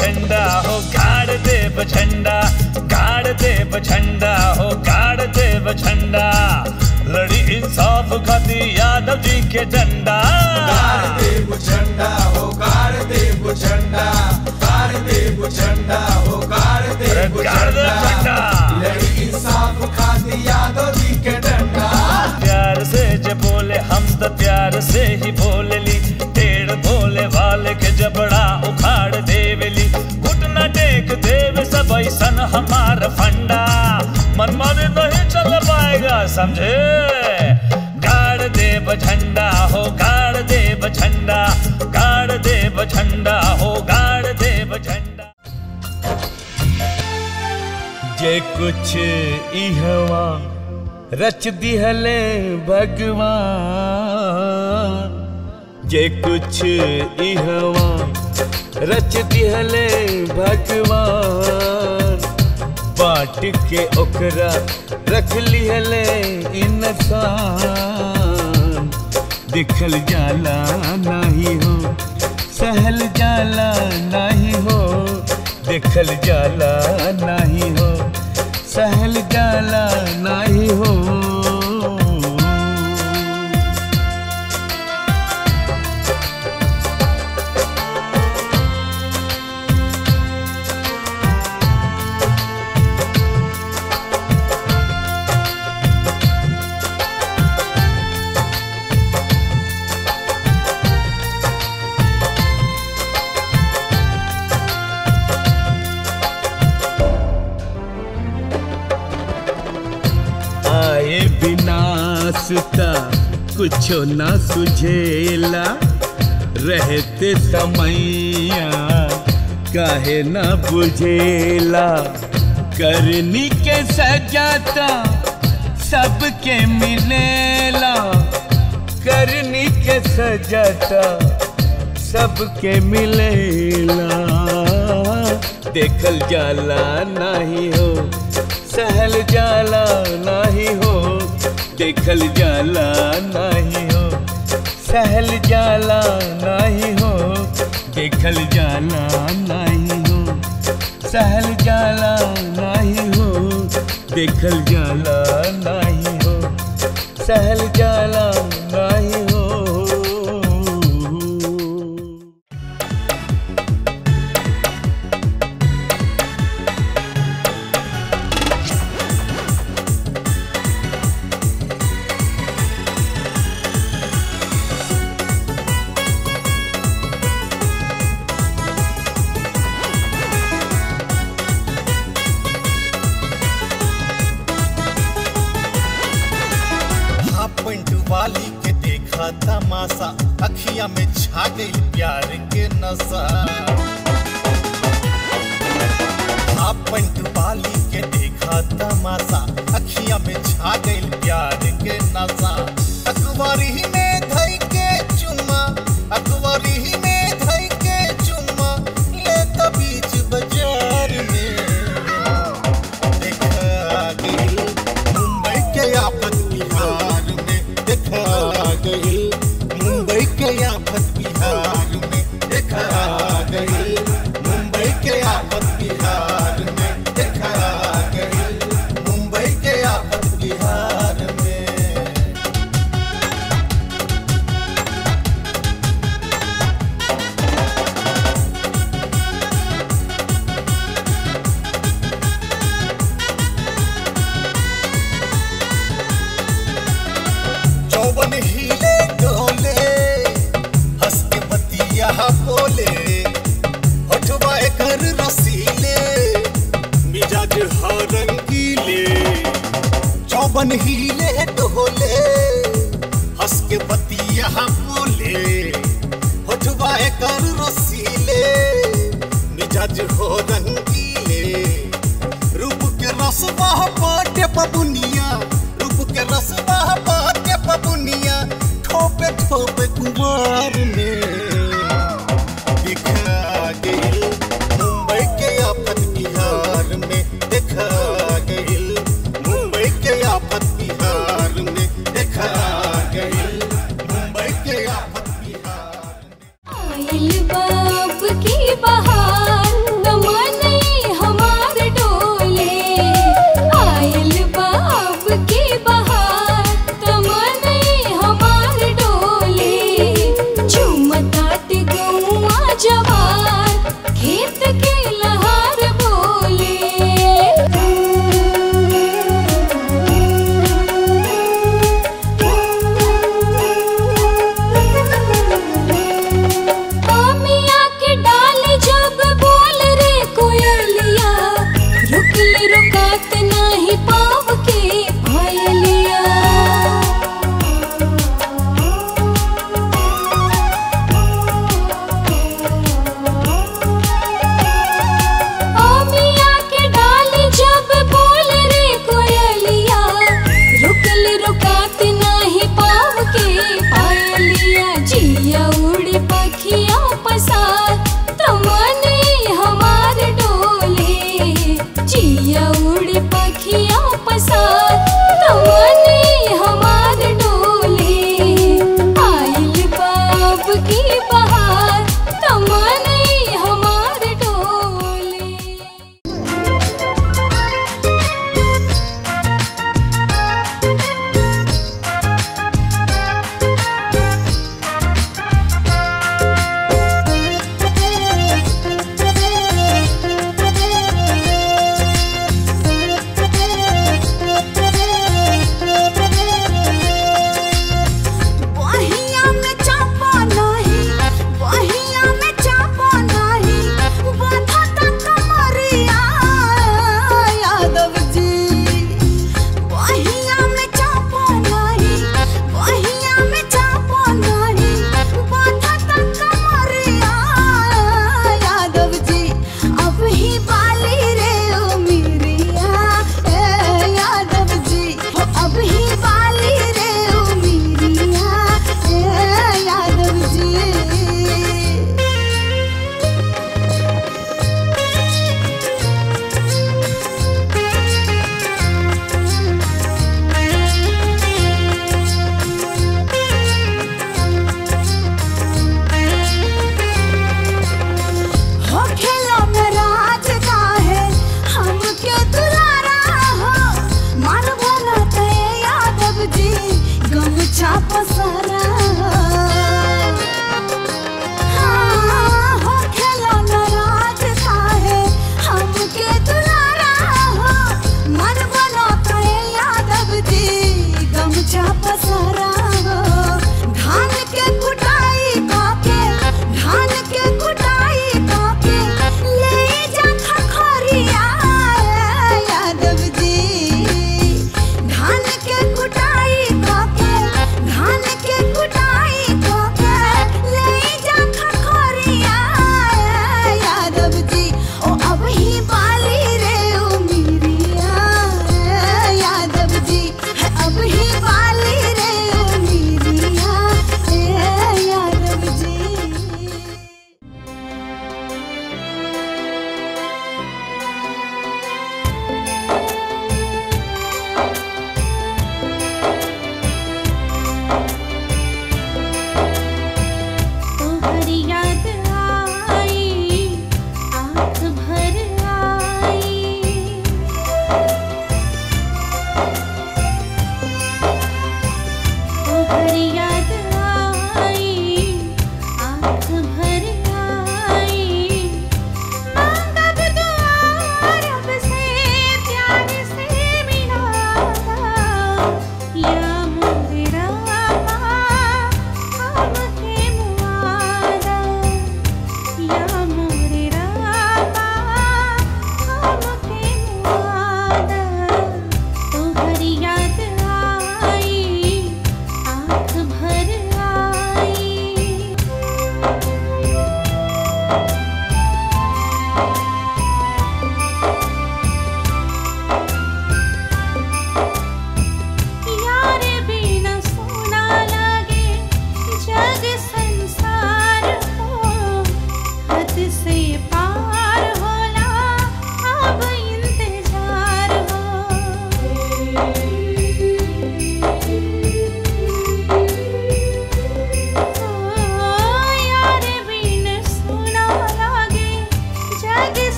झंडा हो गाड़ देव झंडा गाड़ देव झंडा हो गाड़ देव झंडा लड़ी इंसाफ खाती यादव जी के झंडा गाड़ देव झंडा हो गाड़ देव झंडा गाड़ देव झंडा हो गाड़ अरे देव गाड़ देव झंडा। लड़ी इंसाफ खाती यादव जी के डंडा प्यार से जे बोले हम तो प्यार से ही बोले ली टेढ़ भोले वाले के जबड़ा उखाड़ देवेली घुटना टेक देव सब ऐसन हमार फंडा मनमाने नहीं चल पाएगा समझे गाड़ देव झंडा हो गाड़ देव झंडा गाड़ देव झंडा हो गाड़ देव झंडा जे कुछ इहवा रच दिहले भगवान जे कुछ इहवा रच दिहले भगवान बांट के ओकरा रख लिहले इंसान दिखल जाला नहीं हो सहल जाला नहीं हो दिखल जाला नहीं हो सहल जाला नहीं हो आए बिना सुता कुछो ना सुझेला रहते समैया काहे ना बुझेला करनी के सजाता सबके मिलेला करनी के सजाता सबके मिलेला देखल जाला नहीं हो सहल जाला नहीं हो देखल जाला नहीं हो सहल जाला नहीं हो देखल जाला नहीं हो सहल जाला नहीं हो देखल जाला नहीं हो सहल जाला नहीं हो हाफ पैंट वाली के देखा तमाशा अखिया में छा गई प्यार के नशा हाफ पैंट वाली के देखा तमाशा अखिया में छा गई प्यार के नशा अखबारी में धई के चुम्मा अखबारी में धई के चुम्मा ले तो बीच बाजार में देखा गई मुंबई के आफत बिहार में देखा गई मुंबई के आफत बिहार में देखा गई मुंबई के आफत बिहार में देखा गई मुंबई के आफत बिहार में चौवन हिले डोले हंस के बतिया बोले होठवा एकर रसीले मिजाज ह रंगीले चौवन हिले डोले हंस के बतिया बोले होठवा एकर रसीले मिजाज हो रंगीले रूप के रसवा बाटे बबुनिया रूप के रसवा बाटे बबुनिया ठोपे ठोपे कुमार में दिखा गई मुंबई के आफत बिहार में दिखा गई मुंबई के आफत बिहार में दिखा गई मुंबई के आफत बिहार में आइल बाप की बहार पसारा हाँ, हो खेला नाराज काहे हमके दुलारा हो मन बना करे यादव जी गमछा पसारा हो धान के कुटाई काके धान के कुटाई काके ले जा खखरिया यादव जी धान के कुटाई काके धान के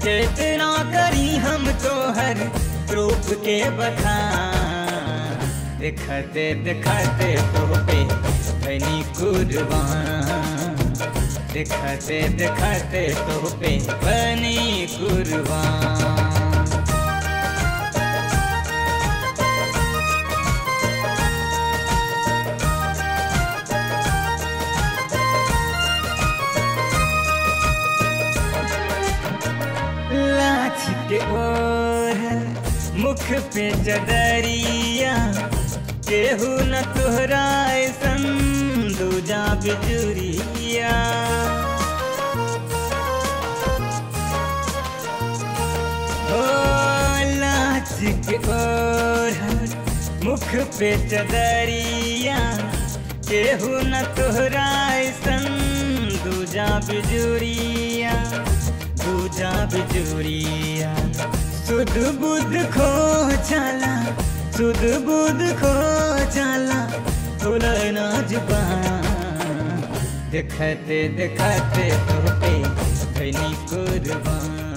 कितना करी हम तो हर रूप के बखान दिखते दिखते तो पे बनी कुर्बान दिखते दिखते तो पे बनी कुर्बान लाछ के ओर मुख पे चदरिया केहू न तोहरा ऐसन दूजा बिजुरिया ओ लाछ के ओर मुख पे चदरिया केहू न तोहरा ऐसन दूजा बिजुरिया दूजा बिजुरिया सुध बुध खो जाला सुध बुध खो जाला खुला ना जुबान दिखते दिखते तो पे बनी कुर्बान